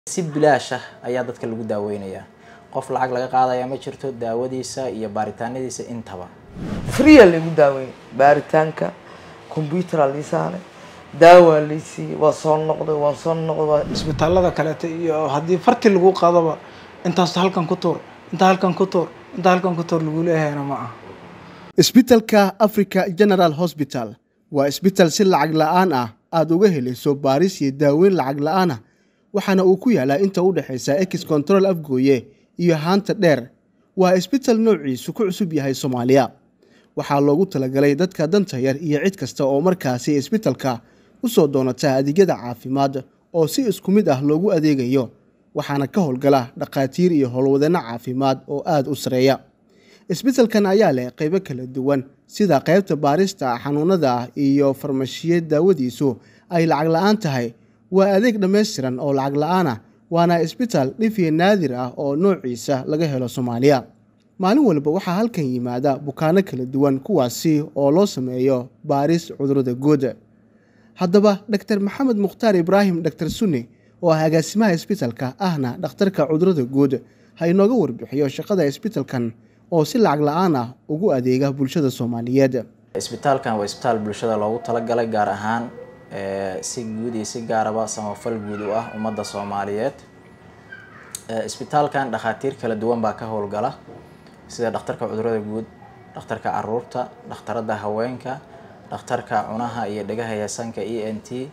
si bilaash ah ayaa dadka lagu daaweynayaa qof lacag laga qaadaya ma jirto daawadiisa iyo baaritaanadiisa intaba freea laygu daaweeyey baaritaanka combyutera lii saaray daawaa laysiiyey waa soo noqday waan soo noqday waa isbitaalada kaleeta iyo haddii farti lagu qadoba intaas halkan ku tuur inta halkan ku tuur inta halkan ku tuur lagu leeyahayna ma aha isbitalka africa general hosbital waa isbital si lacag la-aan ah aada uga helayso baaris iyo daaweyn lacag la-aan ah waxaana uu ku yaalaa inta u dhexaysa ex control afgooye iyo haanta dheer waa isbital noociisu ku cusub yahay soomaaliya waxaa loogu talagalay dadka danta yar iyo cid kasta oo markaasi isbitalka u soo doonata adeegyada caafimaad oo si isku mid ah loogu adeegayo waxaana ka howlgala dhakhaatiir iyo howlwadeenno caafimaad oo aada u sareeya isbitalkan ayaa leh qaybo kala duwan sida qaybta baarista xanuunada iyo farmashiye daawadiisu ay lacag la-aan tahay waa adeeg dhammaystiran oo lacag la-aan ah waana isbital dhifiya naadir ah oo noociisa laga helo soomaaliya maalin walba waxaa halkan yimaada bukaano kala duwan kuwaasi oo loo sameeyo baaris cudurada guud haddaba dor maxamed mukhtaar ibraahim dor sunne oo ah agaasimaha isbitalka ahna dhakhtarka cudurada guud ha inooga warbixiyo shaqada isbitalkan oo si lacag la-aan ah ugu adeega bulshada soomaaliyeed isbitaalkan waa isbitaal bulshada loogu talagalay gaar ahaan si guud iyo si gaaraba samafal guud u ah ummadda soomaaliyeed isbitaalkan dhakhaatiir kala duwan baa ka howlgala sida dhakhtarka cudurada guud dhakhtarka caruurta dhakhtarada haweenka dhakhtarka cunaha iyo dhegaha yasanka e n t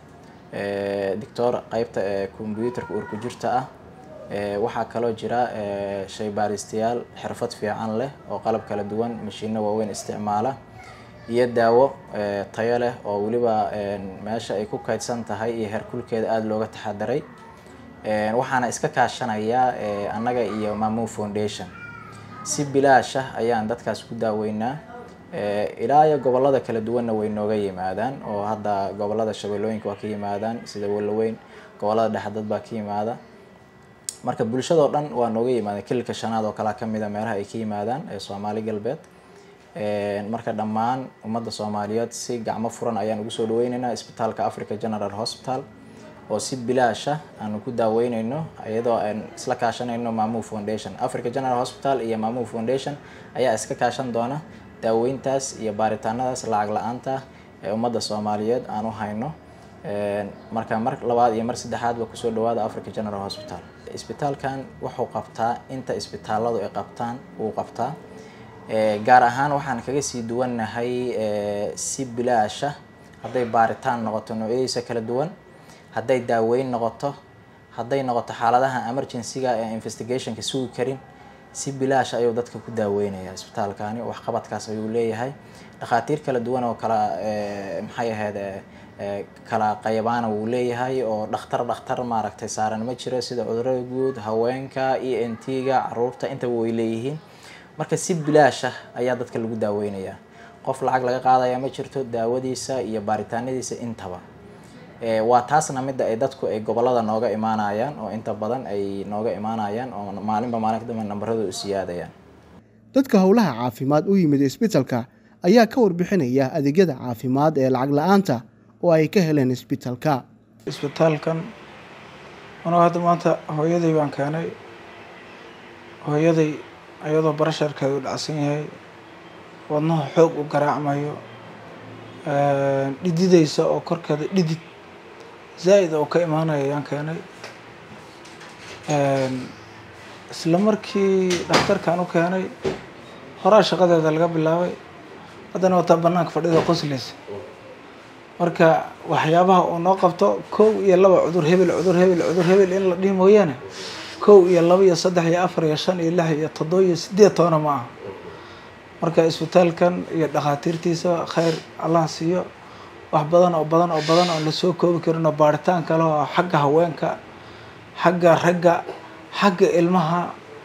doctor qeybta combyuutarka uurku jirta ah waxaa kaloo jira shaybaaristayaal xirfad fiican leh oo qalab kala duwan mashiino waaweyn isticmaala iyo daawo tayo leh oo weliba meesha ay ku kaydsan tahay iyo herkulkeeda aada looga taxadiray waxaana iska kaashanaya annaga iyo mamu foundation si bilaash ah ayaan dadkaas ku daaweynaa ilaa iyo gobolada kala duwanna way nooga yimaadaan oo hadda gobolada shabeellooyinka waa ka yimaadaan sida walaweyn gobolada dhexe dad baa ka yimaada marka bulshadoo dhan waa nooga yimaadaan kililka shanaad oo kalea kamid a meelaha ay ka yimaadaan ee soomaali galbeed marka dhammaan ummadda soomaaliyeed si gacmo furan ayaan ugu soo dhaweyneynaa isbitaalka africa general hospital oo si bilaash ah aanu ku daaweyneyno iyadoo aan isla kaashanayno mamu foundation africa general hospital iyo mamu foundation ayaa iska kaashan doona daaweyntaas iyo baaritaanadaas lacag la-aanta ee ummadda soomaaliyeed aan u hayno marka mar labaad iyo mar saddexaadba kusoo dhawaada africa general hospital isbitaalkan wuxuu qabtaa inta isbitaaladu ay qabtaan wuu qabtaa gaar ahaan waxaan kaga sii duwannahay si bilaasha hadday baaritaan noqoto noocyadiisa kala duwan hadday daaweyn noqoto hadday noqoto xaaladaha emergencyga ee investigationka sugi karin si bilaash ayuu dadka ku daaweynaya isbitaalkani waxqabadkaas ayuu leeyahay dhakhaatiir kala duwan oo kala maxay ahayd kala qaybaana wuu leeyahay oo dhakhtar dhakhtar maaragtay saaran ma jiro sida cudurada guud haweenka e n t-ga caruurta intaba way leeyihiin marka si bilaash ah ayaa dadka lagu daaweynayaa qof lacag laga qaadaya ma jirto daawadiisa iyo baaritaanadiisa intaba waa taasna midda ay dadku ay gobolada nooga imaanayaan oo inta badan ay nooga imaanayaan oo maalinba maalin kadamba nambaradu u siyaadayaan dadka howlaha caafimaad u yimid isbitalka ayaa ka warbixinaya adeegyada caafimaad ee lacag la-aanta oo ay ka heleen isbitalka isbitaalkan anuu hadda maanta hooyaday baan keenay hooyaday ayadoo barasharkeeda u dhacsan yahay wadnaha xoog u garaacmayo dhididaysa oo korkeeda dhidid zaa-id oo ka imaanaya ayaan keenay isla markii dhakhtarkan u keenay horaa shaqadeeda laga bilaabay haddana wataa banaanka fadhida qoslaysa marka waxyaabaha uu noo qabto kow iyo laba cudur hebel cudur hebel cudur hebel in la dhihi mooyaane kow iyo laba iyo saddex iyo afar iyo shan iyo lix iyo toddoba iyo sideed toona ma aha marka isbitaalkan iyo dhakhaatiirtiisa khayr allah siiyo wax badan oo badan oo badan oo lasoo koobi karin oo baaritaan kale oo xagga haweenka xagga ragga xagga ilmaha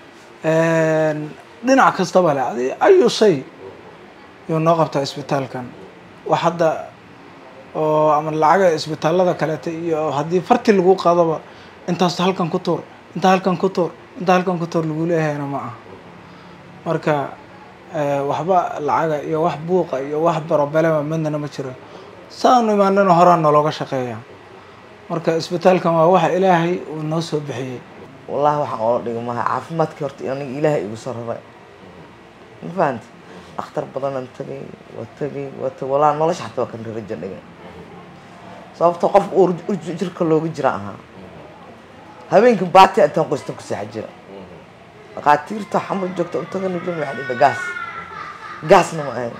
dhinac kastaba le adi ayu shay yuu noo qabtaa isbitaalkan wax hadda oo ama lacaga isbitaalada kaleeta iyo haddii farti lagu qadoba intaas halkan ku tuur inta halkan ku tuur inta halkan ku tuur lagu leeyahayna ma aha marka waxba lacaga iyo wax buuqa iyo wax barobelema midnana ma jiro saanu imaanana horaa nalooga shaqeeya marka isbitaalkan waa waxa ilaahay uu noo soo bixiyey wallahi waxaan oola dhigi maha caafimaadkii horta aniga ilaahay igu soo raray ma fahanti dhakhtar badanaan tagay waa tagay waa tagay wallahi nolosha xataa waa kan rajo dhigay sababto qof uu jirka looga jira ahaa habeenkii baati intaan qoystan ku seexa jira dhakhaatiirta xamar joogta untagana jin waxaa dhida gaas gaasna ma ahayn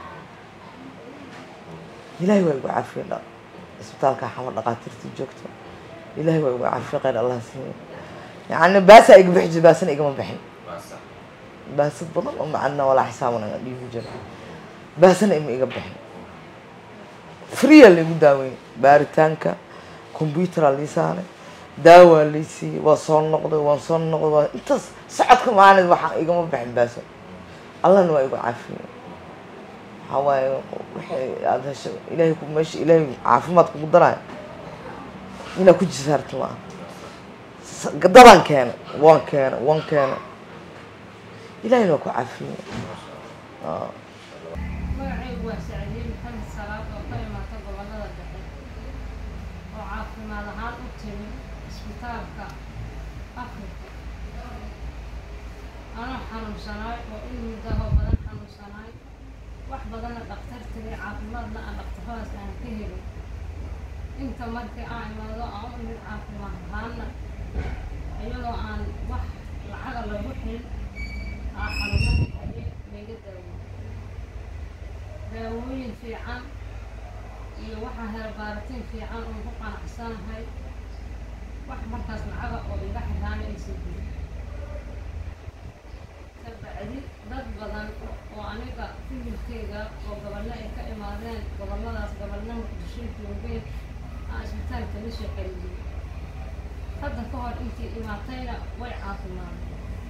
ilaahay waa igu caafiye dha isbitaalka xamar dhakhaatiirta joogta ilaahay waa igu caafiye khayr allah siiye yacni baasaa iga bixi jira baasana igama bixin baasad badan oo macana walaa xisaaban aan dhiibi jira baasana ima iga bixin freeya laigu daaweeyey baaritaanka combyutera lii saaray daawaa lii siiyey waa soo noqday waan soo noqday waa intaas socodka maalin waxaa igama bixin baaso allahna waa igu caafiyey waxaa waaye waxay aada hesho ilaahay ku meesha ilaahay caafimaad kugu daraayo inaad ku jisaarta ma aha dadaan keenay waan keenay waan keenay ilaahayna waa ku caafiyey magacaygu waa sacdiye maxamed salaad oo ka imaata gobolada dhexe oo caafimaad ahaan u timi isbitaalka afrika anoo xanuunsanaay oo in muddaho badan xanuunsanaay wax badanna dhakhtar tagay caafimaadna aan dhakhtaradaas aan ka helin inta markii aan imaado aan u imid caafimaad ahaanna iyadoo aan wax lacaga lagu xilin aa xanuunadii ayay layga daawo daawooyin fiican iyo waxaa hela baaritiin fiican oon ku qanacsanahay wax markaas lacaga oo iga xiraana aysan jirin kabacdi dad badan oo aniga fibilkeyga oo gobollo ay ka imaadeen gobolladaas gobolna muqdisho joogeen aan isbitaalka la soo celiyey hadda ka hor intii imaatayna way caafimaadeen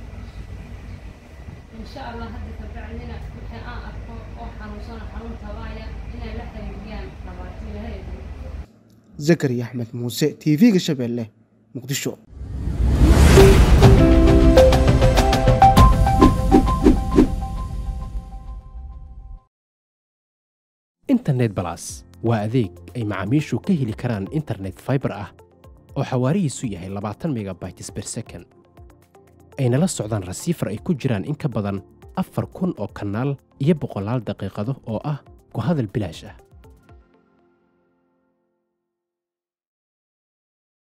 insha allah hadda kabacdina wixii aan arko oo xanuunsana xanuun tabaaya inay la xiriiriyaan dhabaatiilahayda zakariya axmed muuse t v-ga shabeelle muqdisho internet balas waa adeeg ay macaamiishu ka heli karaan internet fiber ah oo xawaarihiisu yahay labaatan megabytes per second ayna la socdaan rasiifar ay ku jiraan in ka badan afar kun oo kanaal iyo boqolaal daqiiqado oo ah ku hadal bilaash ah